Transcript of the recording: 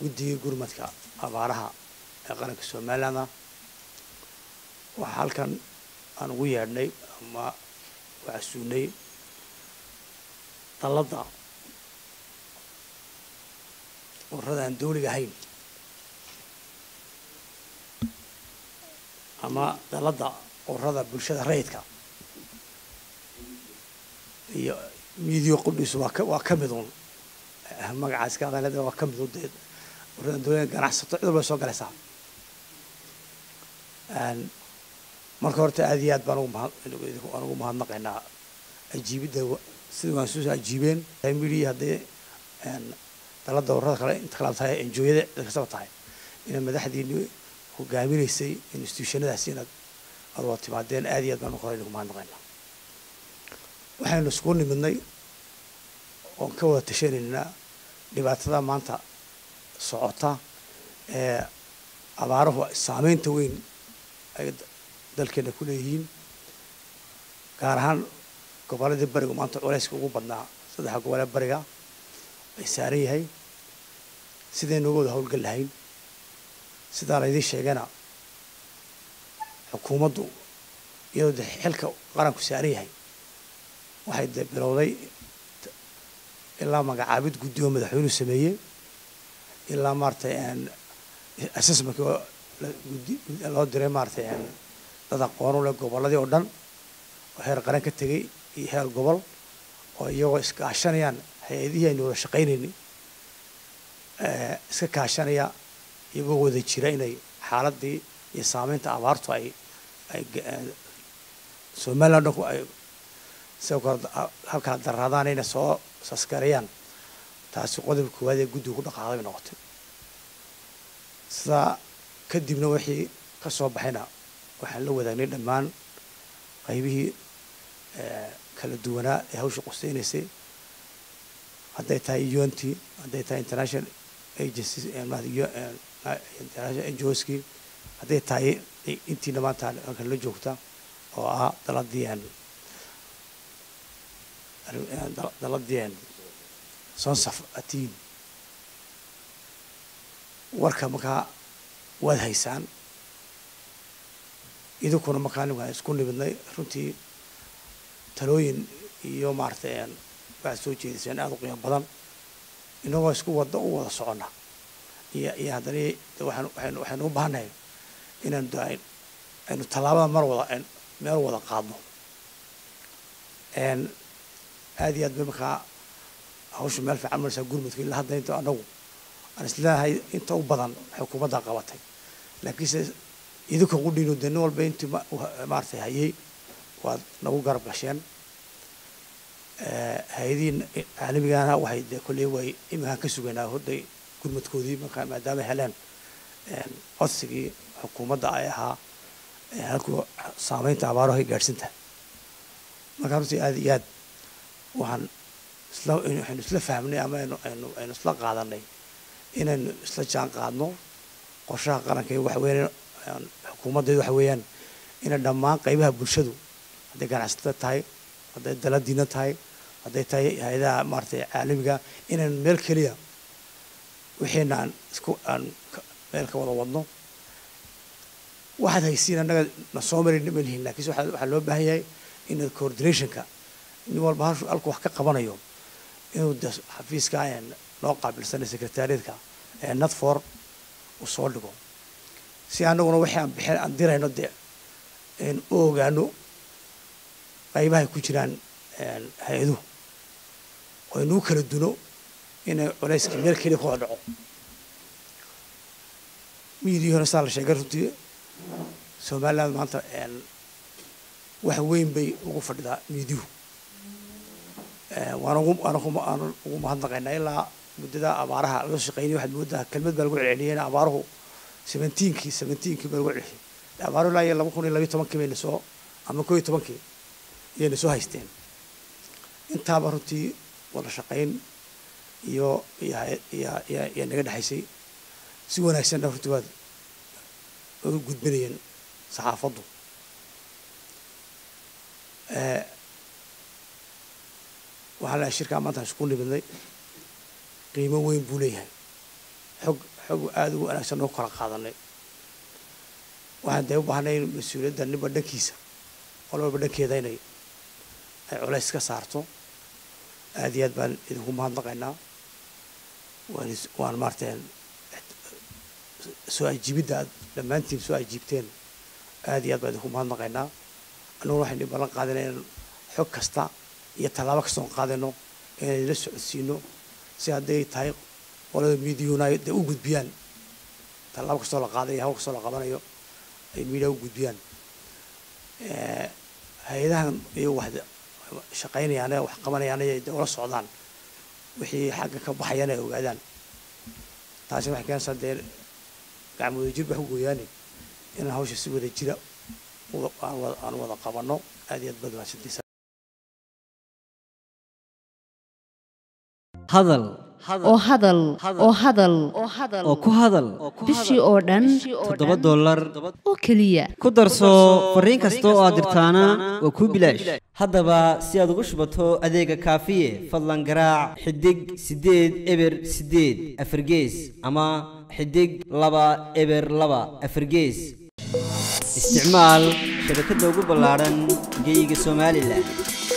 guddigii gurmadka abaaraha ee qaranka somalilandah waxaa halkan aan ugu yeedhnay ama waxasuunay dalladda ururada aan dawliga ahayn ama dalladda ururada bulshada rayidka iyo miidiyo qudhiisu waa ka waa ka mid un magacaas ka hadalada waa ka mid un dee ururada dawlada ganacsato cid walba soo galaysaa marka horta aad iyo aad baan ugu mahad aan ugu mahadnaqaynaa ajiibidda sida waan soo ajiibeen midi haddii dalada ururada kale inta kala tahay enjooyada cid kastaba tahay inaad madaxdiini hogaaminaysay institutionadaasi inaad aad wada timaadeen aad iyo aad baan hore ugu mahadnaqaynaa waxaynu isku nimidnay oon ka wada tashanaynaa dhibaatada maanta socota ee abaaruhu saameynta weyn ay dalkeena ku leeyihiin gaar ahaan gobolladii barigu maanta culayska ugu badnaa saddexa gobolee bariga ay saaran yahay sidaynu uga wada howlgal lahayn sidaa laydiin sheegana xukuumaddu iyadoo de xilka qaranku saaran yahay waxay de bilowday ilaa magacaabid guddi oo madaxweynuhu sameeyey ilaa maaratay assessmentkii oo guddi loo diray maaratay dad aqoon u leh gobolladii oo dhan oo heer qaran ka tegey iyo heer gobol oo iyagoo iskaashanayaan hay-adihii aynu wada shaqaynaynay iska kaashanaya iyagoo wada jira inay xaaladii iyo saameynta abaartu ay ay somaliland dhanku ay sidoo kale halkala daraadaan inay soo saskarayaan taasi qodobka koowaad ee guddiga ku dhaqaaqday bay noqotay sidaa kadibna wixii ka soo baxayna waxaan la wadaagnay dhammaan qaybihii kala duwanaa ee hawsha qusaynaysay hadday tahay unt hadday tahay international agencies international ngoski hadday tahay intiina maanta halkan la joogta oo ah daladii daladii sonsaf atiin warka markaa waad haysaan idinkuna markaa waan isku nimidnay runtii talooyin iyo maaratay waxaad soo jeediseen aada u qiimo badan inagoo isku wada u wada soconna iyo iyo haddana waxaan waxaynu waxaynu u baahannahay inaynu de aynu tallaabada mar wada meel wada qaadno aada iyo aad bay markaa hawsha meel fiican maraysaa gurmudka ilaa hadda inta anagu aan isleeyahay inta u badan xukuumaddaa qabatay laakiinse idinka qudhiino de nin walba intii maaratay hayay waad nagu garab gasheen hay-adihi caalamigana waxay de kolley way iminkaan ka sugaynaa horday gurmadkoodii markaa maadaama heleen codsigii xukuumadda ay ahaa halkuu saameynta abaaruhu ay gaadhsintahay markaa runtii aada iyo aad waxaan isla waxaynu isla fahmnay ama aynu aynu aynu isla qaadanay inaynu isla jaan qaadno qorshaha qaranka iyo waxa weeyaan xukuumaddeedu waxa weeyaan inay dhammaan qaybaha bulshadu hadday ganacsatada tahay hadday daladiina tahay hadday tahay hay-adaha maaratay caalamiga inaynu meel keliya wixiina aan isku aan meel ka wada wadno waxaad haysiin annaga na soo marin ma lihin lakiinse waxaa loo baahan yahay in coordinationka nin walba halshu halku wax ka qabanayo inuu de xafiiska noo qaabilsanay secretariatka ee natfor uu soo dhigo si annaguna wixii aan bixin aan dirayno dee u ogaano qaybahay ku jiraan hay-aduhu oo inuu kala duno inay culayska meel keliya ku wada dhaco miidiyahona saa la sheegay runtii somaliland maanta wax weyn bay ugu fadhidaa miidiyuhu waan ugu waan aan ugu mahadnaqaynaa ilaa muddada abaaraha laga shaqeynay waxaad moodaa kelmad baa lagu celceliyeen abaaruhu seventeenkii seventeenkii baa lagu celceliyay abaaruhu ilaa iyo laba kun iyo labiyo tobankii bayna soo ama koo iyo tobankii ayayna soo haysteen intaaba runtii wada shaqayn iyo iyo iyo iyo iyo naga dhexaysay si wanaagsanna runtii waad waad u gudbinayeen saxaafaddu waxaa lahay shirkaa maanta isku nimidnay qiimo weyn buu leeyahay xog xog aada ugu wanaagsan noo kala qaadanay waxaan dee u baahnay in mas-uuliyadda ninba dhankiisa qolaba dhankeeda inay ay culays ka saarto aada iyo aad baan idinku mahadnaqaynaa waan waan maarata soo ajiibidda aad dhammaantiin soo ajiibteen aada iyo aad baan idinku mahadnaqaynaa annaguna waxaynu ballan qaadana inaan xog kasta iyo tallaabo kastoon qaadayno inaynu la socodsiino si hadday tahay qolada miidiyuhuna ay dee u gudbiyaan tallaabo kastoo la qaadayo hawl kastoo la qabanayo ay miidiya u gudbiyaan hay-adahan iyo wax shaqaynayaan ee wax qabanayaan ay dee ula socdaan wixii xagga ka baxayaan ay ogaadaan taasi waxay keenaysaa dee gacmo wada jir ba ku gooyaane inaan hawsha si wada jira aan wada qabanno aad iyo aad baad mahadsantiisa hadal oo hadal oo hadal oo ku hadal bishii oo dhan toddoba dollar oo keliya ku darso fariin kasta oo aad dirtaana waa kuu bilaash haddaba si aad ugu shubato adeega kaafiye fadlan garaac xidig siddeed eber siddeed afargees ama xidig laba eber laba afargees isticmaal shabakadda ugu ballaadhan geeyiga somalilan